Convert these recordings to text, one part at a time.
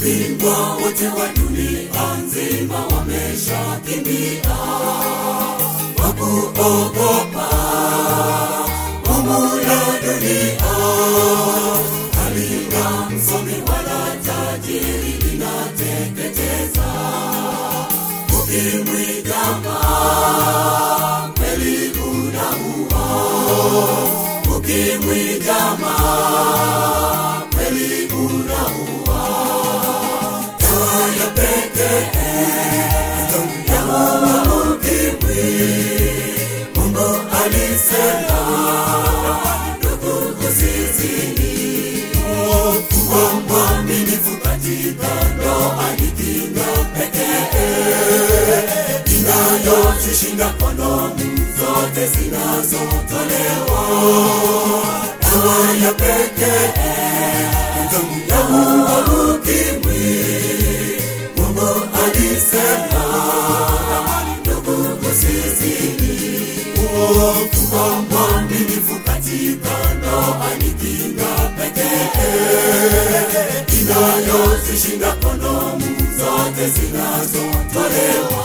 mabingwa wote wa dunia nzima wameshakimbia kwa kuogopa humu ya dunia halina msomi wala tajiri linateketeza ukimwi kama kweli unaua ukimwi kama kweli unaua dawa ya pekee ya ukimwi mungu alisema ndugu usizini kuwa mwaminifu katika ndoa ni kinga pekee inayozishinda kondomu zote zinazotolewa dawa ya pekee ya ukimwi mungu alisema ndugu usizini kuwa mwaminifu katika ndoa ni kinga pekee inayozishinda kondomu zote zinazotolewa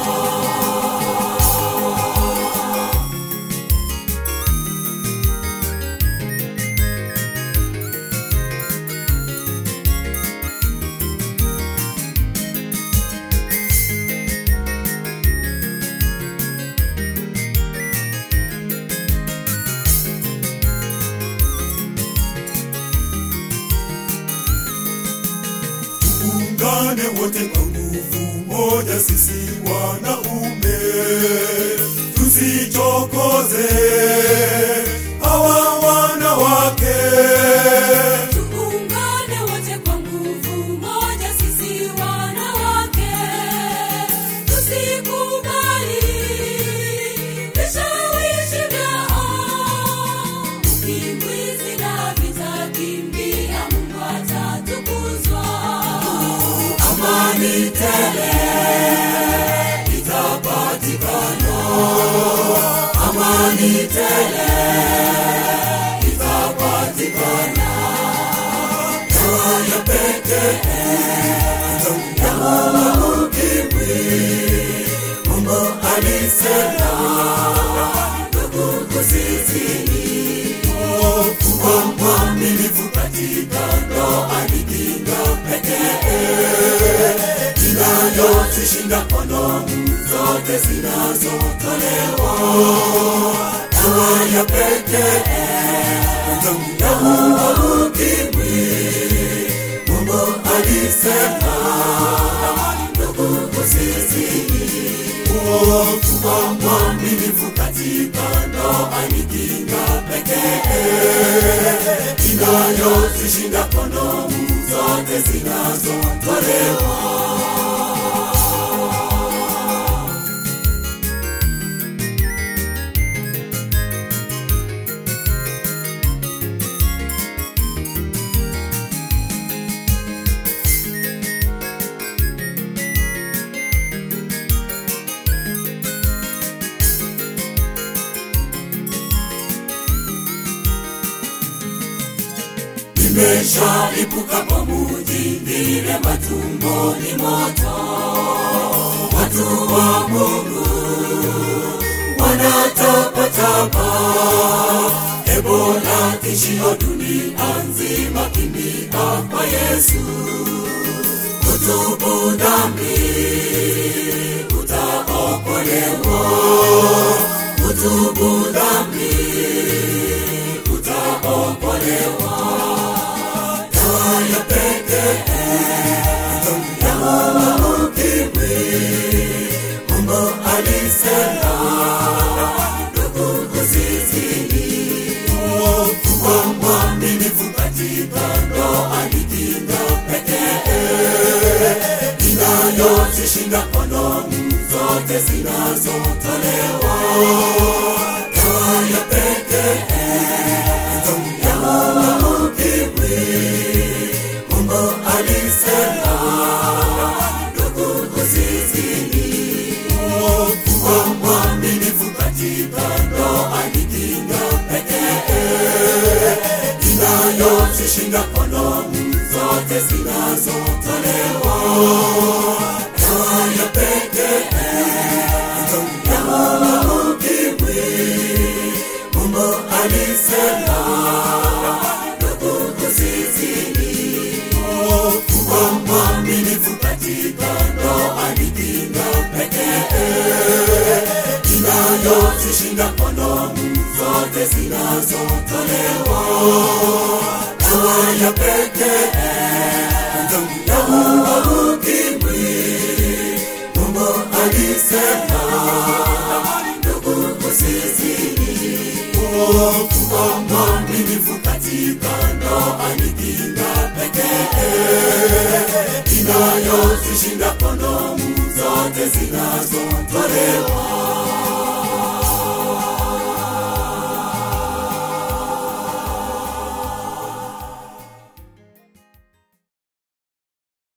tuungane wote kwa nguvu moja, sisi wanaume, tusichokoze hawa wanawake. Tuungane wote kwa nguvu moja, sisi wanawake, tusikubali vishawishi vyao. Ukimwi na vitakimbia, Mungu atatukuzwa. amani tele itapatikana amani tele itapatikana dawa ya pekee ya ukimwi mungu alisema ndugu usizini kuwa mwaminifu katika ndoa ni kinga pekee inayozishinda kondomu zote zinazotolewa dawa ya pekee ya ukimwi mungu alisema ndugu usizini kuwa mwaminifu katika ndoa ni kinga pekee inayozishinda kondomu zote zinazotolewa nimeshalipuka kwa muji vile matumboni moto watu wa mungu wanatapatapa ebola tishio dunia nzima kimbia kwa yesu kutubu dhambi utaokolewa kutubu dhambi utaokolewa dawa ya pekee ya ukimwi mungu alisema ndugu usizini kuwa mwaminifu katika ndoa ni kinga pekee inayozishinda kondomu zote zinazotolewa dawa ya pekee ya ukimwi mungu alisema ndugu usizini kuwa mwaminifu katika ndoa ni kinga pekee inayozishinda kondomu zote zinazotolewa kushinda kondomu zote zinazotolewa dawa ya pekee ya uwa ukimwi mungu alisema ndugu usizini kuwa mwaminifu katika ndoa ni kinga pekee inayozishinda kondomu zote zinazotolewa